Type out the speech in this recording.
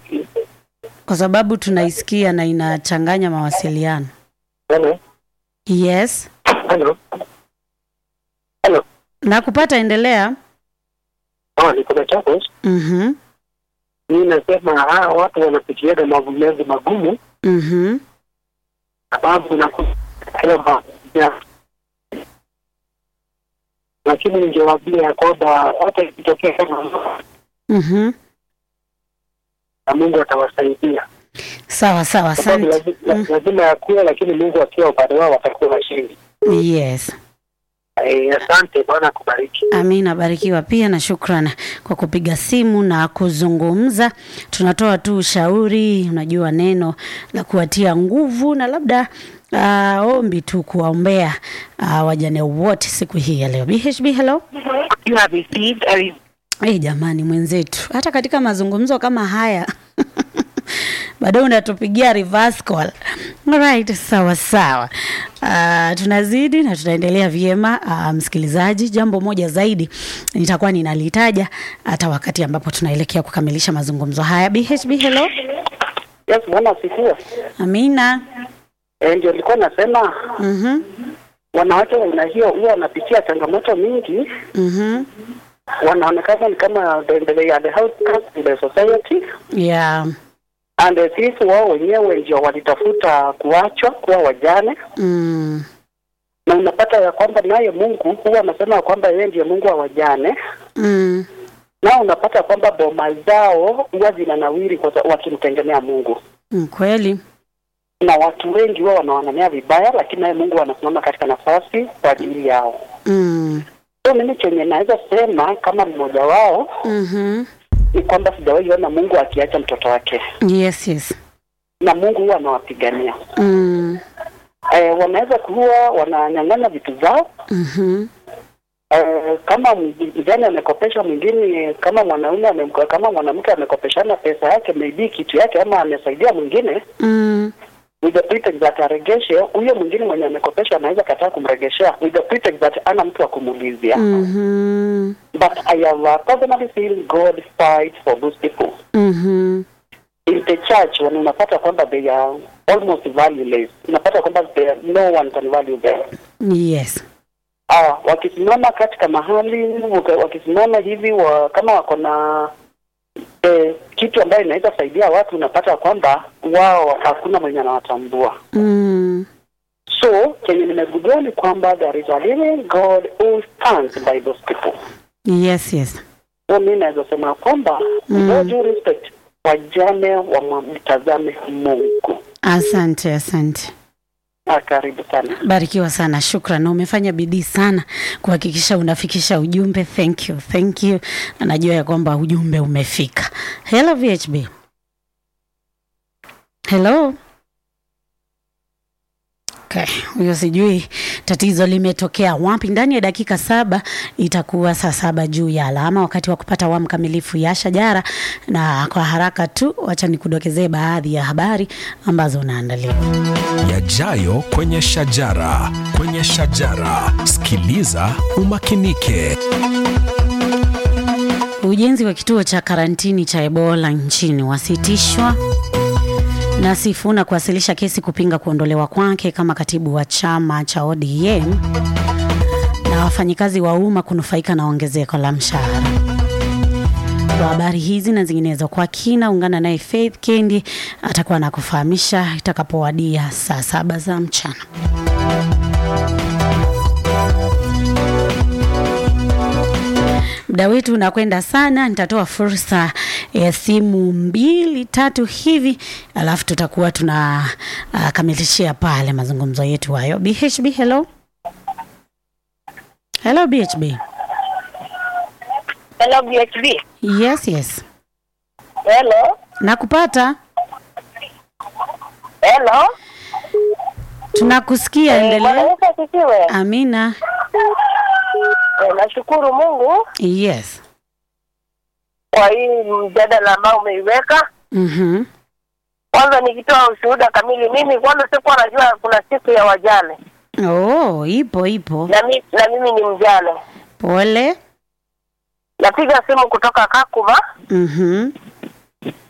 kwa sababu tunaisikia na inachanganya mawasiliano. Hello. Yes, Hello. Hello. nakupata, endelea. Oh, niko Machakos. Mhm, Mimi nasema hawa watu wanapitiaga mavumizi magumu mhm, sababu unakuta ya lakini ningewaambia ya kwamba hata ikitokea kama mhm. na Mungu atawasaidia. Sawa sawa, Sababu asante. lazi- la- lazima yakuwe, lakini Mungu akiwa upande wao watakuwa washindi. Yes. Eh, Asante, Bwana akubariki. Amina, barikiwa pia na shukrani kwa kupiga simu na kuzungumza. Tunatoa tu ushauri, unajua neno la kuwatia nguvu na labda uh, ombi tu kuwaombea uh, wajane wote siku hii ya leo. BHB, hello. You have received a re- Hey, jamani mwenzetu, hata katika mazungumzo kama haya bado unatupigia reverse call. Alright, sawa sawa. Uh, tunazidi na tunaendelea vyema. Uh, msikilizaji, jambo moja zaidi nitakuwa ninalitaja hata wakati ambapo tunaelekea kukamilisha mazungumzo haya. BHB, hello. Yes, Bwana asifiwe. Amina. Eh, ndio nilikuwa nasema Mhm. wanawake wa aina hiyo huwa wanapitia changamoto mingi, Mhm. wanaonekana ni kama they, they are the outcast in the society Yeah. and eh, sisi wao wenyewe ndio walitafuta kuachwa kuwa wajane, Mm. na unapata ya kwamba naye Mungu huwa anasema ya kwamba yeye ndiye Mungu wa wajane, Mm. na unapata kwamba boma zao huwa zinanawiri kwa sababu wakimtegemea Mungu, Mm, Kweli. na watu wengi huwa wanawanania vibaya, lakini naye Mungu anasimama katika nafasi kwa ajili yao. Mm. So mimi chenye naweza sema kama mmoja wao Mhm. ni kwamba sijawahi ona Mungu akiacha mtoto wake, Yes, yes. na Mungu huwa anawapigania. Mm. E, wanaweza kuwa wananyang'anya vitu zao Mhm. e, kama mjane amekopesha mwingine, kama mwanaume amemko- kama mwanamke amekopeshana pesa yake, maybe kitu yake, ama amesaidia mwingine Mm. with the pretext that aregeshe, huyo mwingine mwenye amekopesha anaweza kataa kumregeshea with the pretext that ana mtu wa kumuulizia. Mhm. But I have uh, personally seen God fight for those people. Mhm. in the church when unapata kwamba they are almost valueless, unapata kwamba they are, no one can value them. Yes. Ah, wakisimama katika mahali waka- wakisimama hivi wa, kama wako na eh, kitu ambayo inaweza saidia watu, unapata kwamba wao hakuna mwenye anawatambua. Mm. So kenye nimegundua ni kwamba there is a living God who stands by those people. Yes, yes. So mi naweza sema kwamba Mm. with all due respect, wajane wamtazame Mungu. Asante, asante. Ah, karibu sana. Barikiwa sana, shukran. Na umefanya bidii sana kuhakikisha unafikisha ujumbe. Thank you, thank you. Na najua ya kwamba ujumbe umefika. Hello VHB. Hello. Okay, huyo sijui tatizo limetokea wapi. Ndani ya dakika saba itakuwa saa saba juu ya alama, wakati wa kupata awamu kamilifu ya Shajara, na kwa haraka tu, wacha nikudokezee baadhi ya habari ambazo unaandaliwa. yajayo kwenye shajara kwenye shajara sikiliza umakinike Ujenzi wa kituo cha karantini cha Ebola nchini wasitishwa na Sifuna kuwasilisha kesi kupinga kuondolewa kwake kama katibu wa chama cha ODM na wafanyikazi wa umma kunufaika na ongezeko la mshahara. Kwa habari hizi na zinginezo kwa kina, ungana naye Faith Kendi atakuwa na kufahamisha itakapowadia saa saba za mchana. Muda wetu unakwenda sana, nitatoa fursa ya simu mbili tatu hivi, alafu tutakuwa tuna uh, kamilishia pale mazungumzo yetu hayo. BHB, hello. Hello BHB. Hello BHB. Yes, yes. Hello. Nakupata. Hello. Tunakusikia, Eh, Bwana endelea. Yesu asifiwe. Amina. Eh, Nashukuru Mungu Yes. kwa hii mjadala ambao umeiweka. Mhm. Kwanza nikitoa ushuhuda kamili, mimi kwanza sikuwa najua kuna siku ya wajane Oh, ipo ipo. na, mi, na mimi ni mjane. Pole. Napiga simu kutoka Kakuma Mhm.